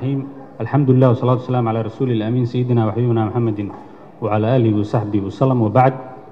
الرحيم الحمد لله والصلاة والسلام على رسول الأمين سيدنا وحبيبنا محمد وعلى آله وصحبه وسلم وبعد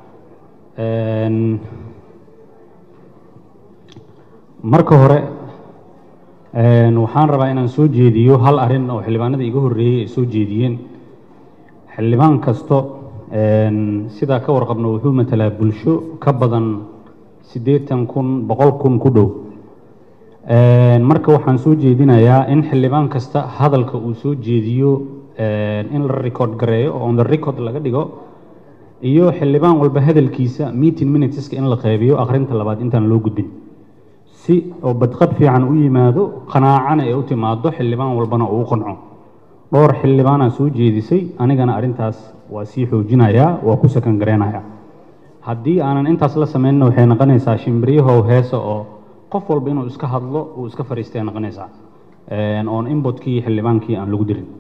marka hore waxaan rabaa inaan soo jeediyo hal arin oo xildhibaanada iga horreeyey ay soo jeediyeen xildhibaan kasto sidaa ka warqabno wuxuu matalaa bulsho ka badan siddeetan kun boqol kun ku dhow marka waxaan soo jeedinayaa in xildhibaan kasta hadalka uu soo jeediyo in la record gareeyo oo on the record laga dhigo iyo xildhibaan walba hadalkiisa meeting minuteska in la qeybiyo akhrinta labaad intaan loo gudbin si oo badqab fiican u yimaado qanaacana ee u timaado xildhibaan walbana uu u qanco dhowr xildhibaanaa soo jeedisay anigana arrintaas waa sii xoojinayaa waa ku sakan gareynayaa haddii aanan intaas la sameynna waxay noqonaysaa shimbiriyahow heesa oo qof walba inuu iska hadlo uu iska fariistay noqonaysaa oon inbotkii xildhibaankii aan lagu dirin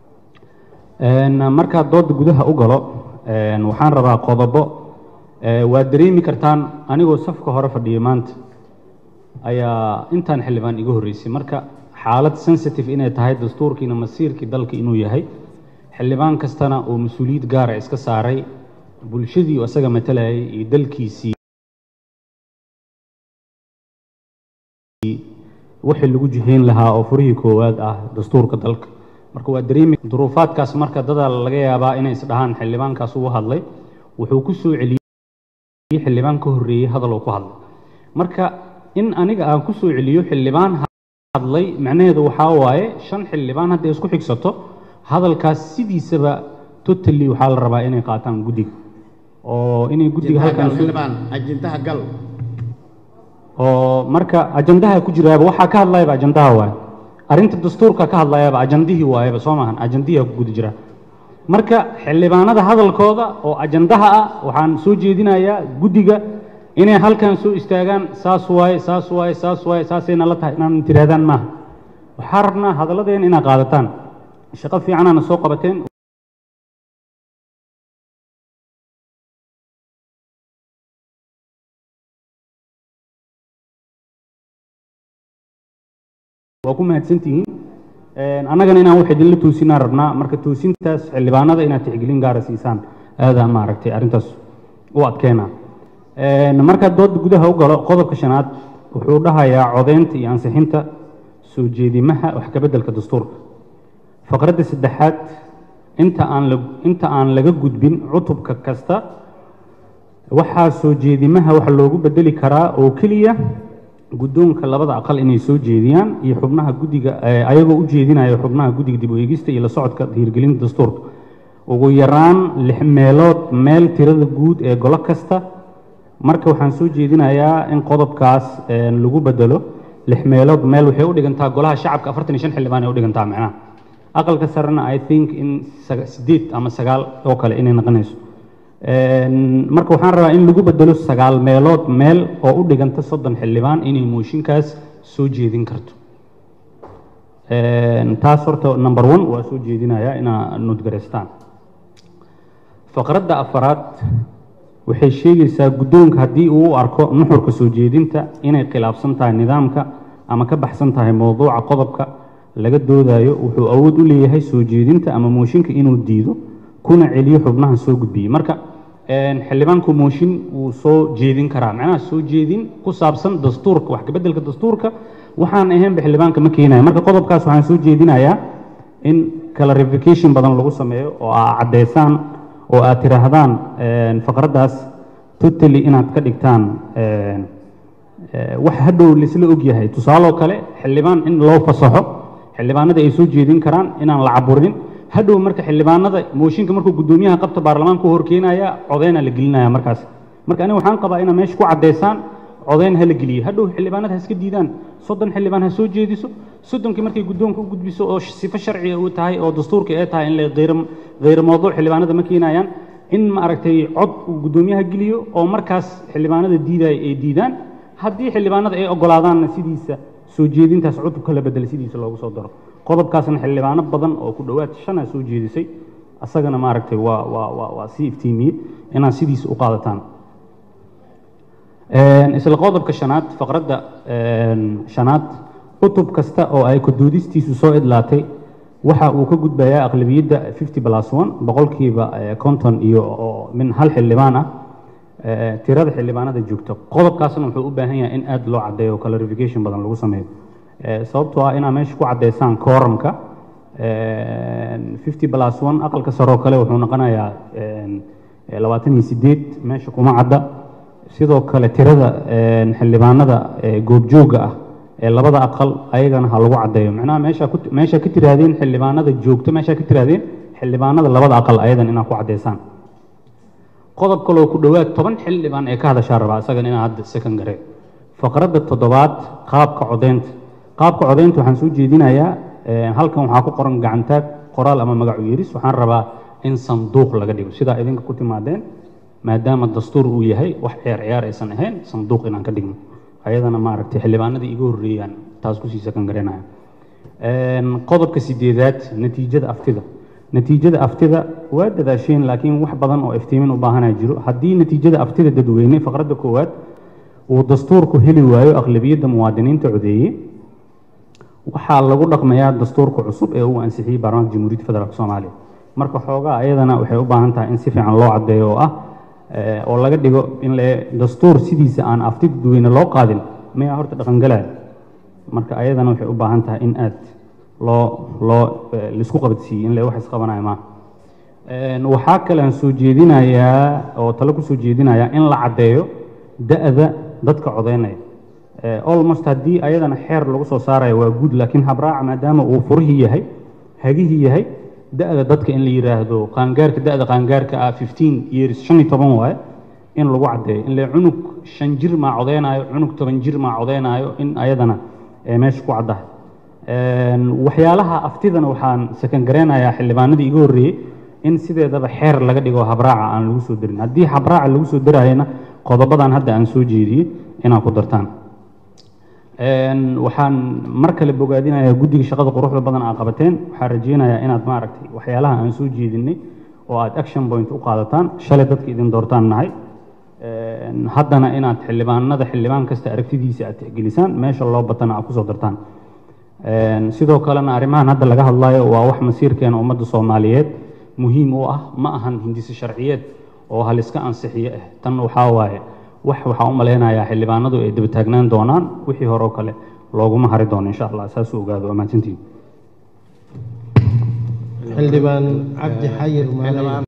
markaa dooda gudaha u galo waxaan rabaa qodobo waad dareemi kartaan anigoo safka hore fadhiya maanta ayaa intaan xildhibaan iga horreysay marka xaalad sensitive inay tahay dastuurkiina masiirkii dalka inuu yahay xildhibaan kastana oo mas-uuliyad gaara iska saaray bulshadii uu isaga matalayay iyo dalkiisii wixii lagu jihayn lahaa oo furihii koowaad ah dastuurka dalka marka waa dareemi duruufaadkaas marka dadaa laga yaabaa inay isdhahaan xildhibaankaas uu hadlay wuxuu ku soo celiyey xildhibaan ka horreeyey hadal uu ku hadlay marka in aniga aan ku soo celiyo xildhibaan hadlay macnaheedu waxaa waaye shan xildhibaan hadday isku xigsato hadalkaas sidiisaba totally waxaa la rabaa inay qaataan guddiga oo inay guddiga halkan ajintaha gal oo marka ajandaha ku jiraaba waxaa ka hadlayaba ajandaha waaye arrinta dastuurka ka hadlayaba ajandihii waayaba soo maahan ajandihiaa ku guda jira marka xildhibaanada hadalkooda oo ajandaha ah waxaan soo jeedinayaa guddiga inay halkan soo istaagaan saas waaye saas waaye saas waaye saasayna la tahay inaan tirahdaan maaha waxaa rabnaa hadalladeena inaad qaadataan shaqo fiicanaana soo qabateen waa ku mahadsantihiin annagana inaan wax idinla toosinaan rabnaa marka toosintaas xildhibaanada inaad tixgelin gaara siisaan aadaa maaragtay arrintaas u adkeena markaa dooda gudaha u galo qodobka shanaad wuxuu dhahayaa codeynta iyo ansixinta soo jeedimaha wax kabeddelka dastuurka faqradda saddexaad inta aan la inta aan laga gudbin cutubka kasta waxaa soo jeedimaha wax loogu bedeli karaa oo keliya guddoonka labada aqal inay soo jeediyaan iyo xubnaha guddiga ayagoo u jeedinaya xubnaha guddiga dib u eegista iyo la socodka dhiirgelinta dastuurka ugu yaraan lix meelood meel tirada guud ee golo kasta marka waxaan soo jeedinayaa in qodobkaas lagu bedelo lix meelood meel waxay u dhigantaa golaha shacabka afartan iyo shan xildhibaan ay u dhigantaa macnaha aqalka sarena i think in sideed ama sagaal oo kale inay noqonayso marka waxaan rabaa in lagu bedelo sagaal meelood meel oo u dhiganta soddon xildhibaan inay mooshinkaas soo jeedin karto taas horta number one waa soo jeedinayaa inaa nudgaraystaan faqradda afaraad waxay sheegaysaa guddoonka haddii uu u arko nuxurka soo jeedinta inay khilaafsan tahay nidaamka ama ka baxsan tahay mowduuca qodobka laga doodayo wuxuu awood u leeyahay soo jeedinta ama mooshinka inuu diido kuna celiyo xubnaha soo gudbiyey marka xildhibaanku mooshin wuu soo jeedin karaa macnaha soo jeedin ku saabsan dastuurka wax kabeddelka dastuurka waxaan ahaynba xildhibaanka ma keenaya marka qodobkaas waxaan soo jeedinayaa in clarification badan lagu sameeyo oo aa caddeysaan oo aad tiraahdaan faqraddaas totally inaad ka dhigtaan wax hadhow laisla ogyahay tusaaloo kale xildhibaan in loo fasaxo xildhibaanada ay soo jeedin karaan inaan la caburinin hadhow marka xildhibaanada mooshinka markuu guddoomiyaha qabta baarlamaanka u horkeenaya codeyna la gelinaya markaas marka aniga waxaan qabaa inaad meesha ku caddeysaan codeyn ha la geliyo hadhow xildhibaanada ha iska diidaan soddon xildhibaan ha soo jeediso soddonkii markay guddoonka u gudbiso oo sifo sharciga uu tahay oo dastuurka ee tahay in la hayr mawduuc xildhibaanada ma keenayaan in ma aragtay cod uu guddoomiyaha geliyo oo markaas xildhibaanada diidaya ay diidaan haddii xildhibaanada ay ogolaadaanna sidiisa soo jeedintaas cutubka la bedela sidiisa loogu soo daro qodobkaasna xildhibaano badan oo ku dhowaad shana soo jeedisay asagana maaragtay waa waa waa waa sii iftiimiyey inaad sidiisa u qaadataan isla qodobka shanaad faqradda shanaad cutub kasta oo ay kuduudistiisu soo idlaatay waxa uu ka gudbayaa aqlabiyadda fifty plus one boqolkiiba eh, konton iyo oo min hal xildhibaan ah eh, tirada xildhibaanada joogta qodobkaasna wuxuu u baahan yahay in aad loo caddeeyo oo clarification badan lagu sameeyo Eh, sababtoo ah inaad meesha ku caddeysaan kooramka fifty plus one aqalka saroo kale wuxuu noqonayaa eh, labaatan iyo sideed meesha kuma cadda sidoo kale tirada eh, xildhibaanada eh, goobjooga ah ee labada aqal ayagana ha lagu caddeeyo macnaha meesha ku meesha ka tirahdeen xildhibaanada joogto meesha ka tirahdeen xildhibaanada labada aqal ayadan inaad ku caddeysaan qodob kaloo ku dhowaad toban xildhibaan ee ka hadashaa rabaa isagan inaa hadda second gare faqradda toddobaad qaabka codeynta qaabka codeynta waxaan soo jeedinayaa eh, halkan waxaa ku qoran gacantaag qoraal ama magacu yeeris waxaan rabaa in sanduuq laga dhigo sidaa idinka ku timaadeen maadaama dastuur uu yahay wax ciyaar ciyaar aysan ahayn sanduuq inaan ka dhigno ayadana maaragtay xildhibaanadii iga horreeyaan taas kusii second garanaya Een, qodobka sideedaad natiijada aftida natiijada aftida waa dadaasheen laakiin wax badan oo iftiimin u baahanaa jiro haddii natiijada aftida dadweyne faqradda koowaad uu dastuurku heli waayo aqlabiyadda muwaadiniinta codeeye waxaa lagu dhaqmayaa dastuurka cusub ee uu ansixiyey baarlamaanka jamhuuriyadda federaalk soomaaliya marka xoogaa ayadana waxay u baahan tahay in si fiican loo caddeeyo oo ah eh, oo laga dhigo in le dastuur sidiisa aan afti dadweyne loo qaadin mayaa horta dhaqangalaya marka ayadana waxay u baahan tahay in aad loo loo eh, laisku qabadsiiyey in le wax isqabanaya maaha Een, waxaa kale aan soo jeedinayaa oo talo ku soo jeedinayaa in la caddeeyo da-da dadka codeynaya Eh, almost haddii ayadana xeer lagu soo saarayo waa guud laakiin habraaca maadaama uu furihii yahay hagihii yahay da-da dadka in la yidhaahdo qaangaarka da-da qaangaarka ah fifteen years shan iyo toban waaye in lagu caddeeyo in le cunug shan jir maa codeynaayo cunug toban jir maa codeynaayo in ayadana eh, meesha ku caddahay Een, waxyaalaha aftidana waxaan sakan gareynayaa xildhibaanadii iga horreeyey in sideedaba xeer laga dhigo habraaca aan lagu soo darin haddii habraaca lagu soo darayana qodobadan hadda aan soo jeediyey inaad ku dartaan Een, waxaan mar kale bogaadinayaa guddiga shaqada quruxda badan aad qabateen waxaan rajeynayaa inaad maaragtay waxyaalaha aan soo jeedinay oo aad action point u qaadataan shalay dadka idin doortaan nahay Een, haddana inaad xildhibaanada xildhibaan kasta aragtidiisa aad tixgelisaan meesha loo batana aad kusoo dartaan Een, sidoo kalena arrimahan hadda laga hadlayo waa wax masiirkeena ummadda soomaaliyeed muhiim u ah ma ahan hindisi sharciyeed oo haliska ansixiyo ah tan waxaa waaye wax waxaa u malaynayaa xildhibaanadu ay daba taagnaan doonaan wixii hore oo kale looguma hari doono insha allah saasuu ogaado waa mahadsantihiin xildhibaan cabdi xayir maale